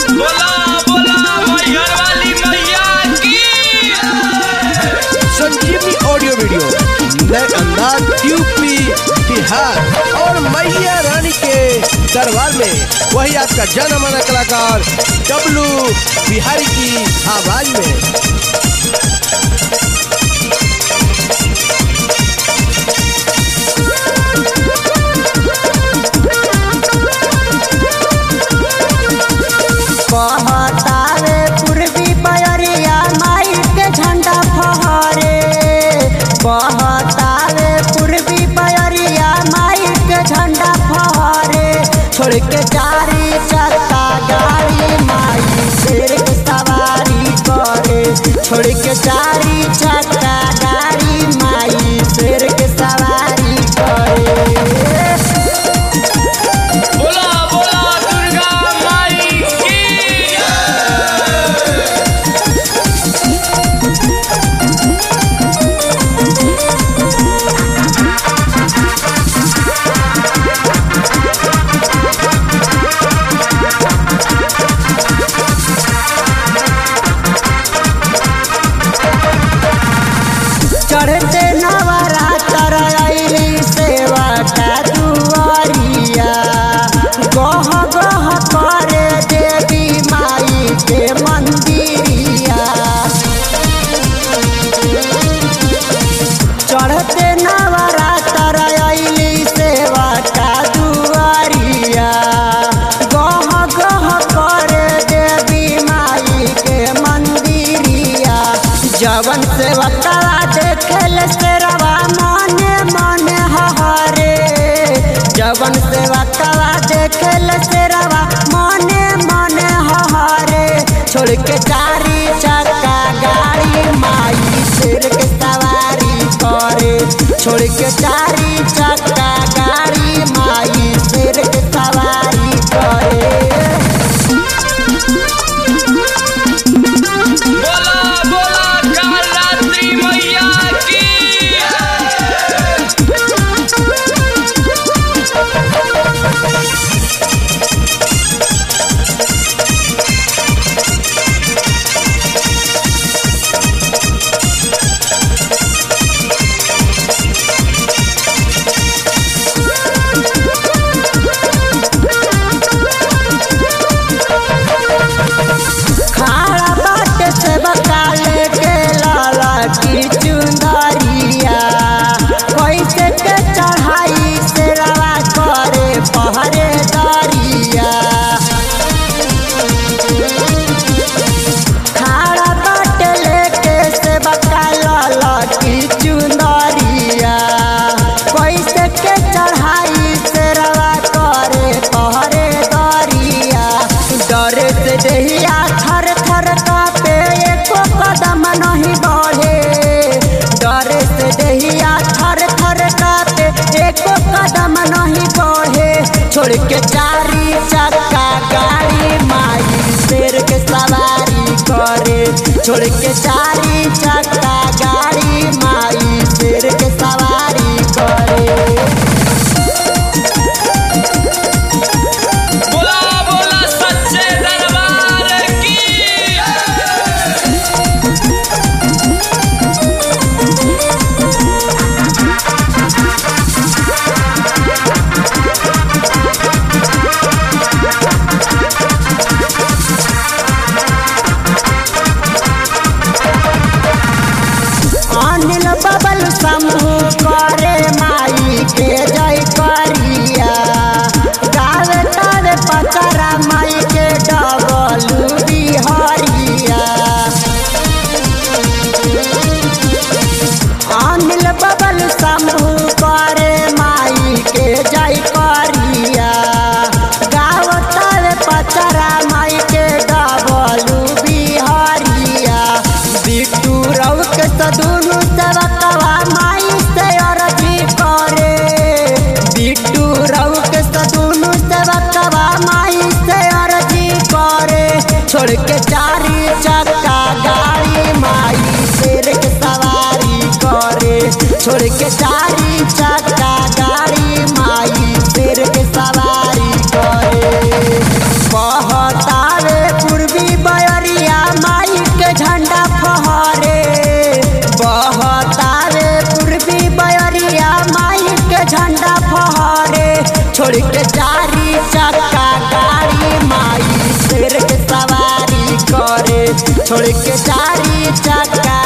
बोला बोला मैहर वाली मैया की संजीवनी ऑडियो वीडियो नए अंदाज यूपी बिहार और मैया रानी के दरबार में वही आपका जाना माना कलाकार डब्लू बिहारी की आवाज में बहतावे पूर्वी बयरिया माई के झंडा फहरे बहतावे पूर्वी बयरिया माई के झंडा फहरे छोड़ के चारी चक्का गाड़ी माई शेर के सवारी करे छोड़ के चारी चक्का गाड़ी माई शेर के सवारी करे बोला बोला दुर्गा माई की चढ़ते नवरात्र अइली सेवा का दुआरिया गह गह करे देवी माई के मंदिरिया चढ़ते नवरात्र अइली सेवा का दुआरिया गह गह करे देवी माई के मंदिरिया जवन सेवका देखल से रवा मने मने हरे जवन सेवका देखल से रवा मने मने हरे छोड़ के चारी चक्का गाड़ी माई शेर के सवारी करे छोड़ के चारी चक्का गाड़ी माई शेर के सवारी करे बोला बोला कालरात्रि मैया की खाड़ा बाट से बकाले के लाला की चुंदरिया कैसे के चढ़ाई से रवा करे पहरे दरिया खाड़ा बाट लेके से बकाला की चुंदरिया कैसे के चढ़ाई से रवा करे पहरे दरिया डरे से देहिया थर थर कापे एको कदम नहीं बढ़े डरे से देहिया थर थर कापे एको कदम नहीं बढ़े छोड़ के चारी चक्का गाड़ी माई शेर के सवारी करे छोड़ के चारी चक्का गाड़ी माई शेर के सवारी करे बोला बोला सच्चे दरबार की अनिल बबल समूह करे माई के जय करिया गावे तावे पचरा माई के डबलू बिहरिया अनिल बबल समूह करे माई के जय करिया गाव तावे पचरा माई के डबलू बिहरिया बिट्टू रव के सदुनु सेवकवा माई से अरजी करे बिट्टू रव के सदुनु सेवकवा माई से अरजी करे छोड़ के चारी चक्का गाड़ी माई शेर के सवारी करे छोड़ के चारी चक्का गाड़ी माई शेर के सवारी करे बहतावे छोड़ के चारी चक्का गाड़ी माई शेर के सवारी करे छोड़ के चारी चक्का